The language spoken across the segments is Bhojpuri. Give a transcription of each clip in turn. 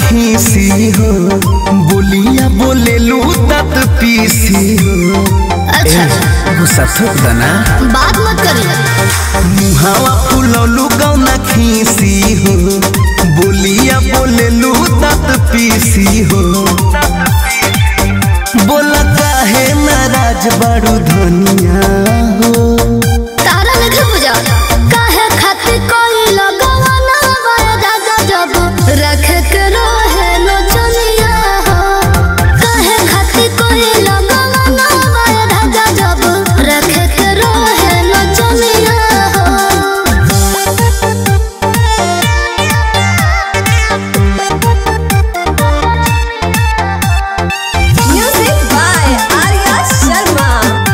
खीसी हो बोलिया बोले लू तत पीसी हो अच्छा गुस्सा थोक दना बात मत करिए मुहावा फुलौलू गौना खीसी हो बोलिया बोले लू तत पीसी हो बोला काहे नाराज बड़ू धनिया हो तारा लगे बुझा काहे खातिर कोई लगवा ना बाया राजा जब रख के रोहे नो चलिया हो काहे खातिर कोई लगवा ना बाया राजा जब रख के रोहे नो चलिया Music by Arya Sharma.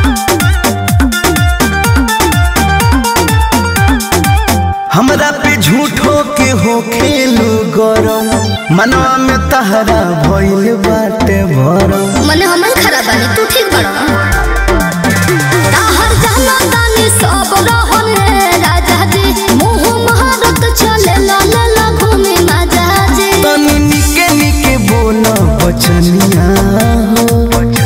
हमरा पे झूठो के हो खेलू गरम मनवा में तहरा भइल बाटे भरम मने हमन खराब बानी तू ठीक बड़ा ताहर जाना तानी सब रहन रे राजा जी मुंह महारत चले ला ला ला घूमे माजा जी तनी निके निके बोल बचनिया हो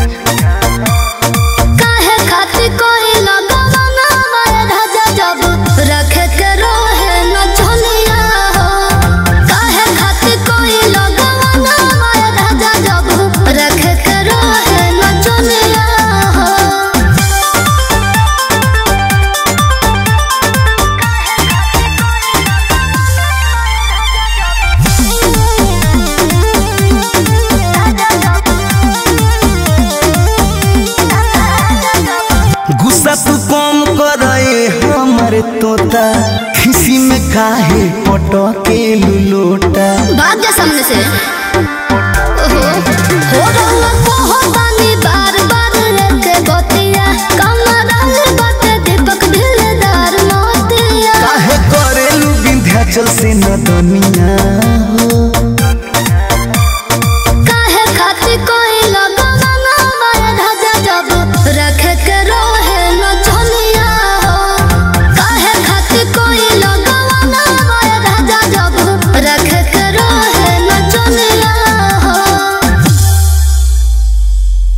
काहे खातिर कोई लगवा ना मारे राजा जब रखे के रोहे न झोलिया हो काहे खातिर कोई लगवा ना मारे राजा जब रखे के रोहे न झोलिया हो गुस्सा तू कम करे हमर तोता खिसी में काहे पटके लुलोटा भाग जा सामने से ओहो हो रहा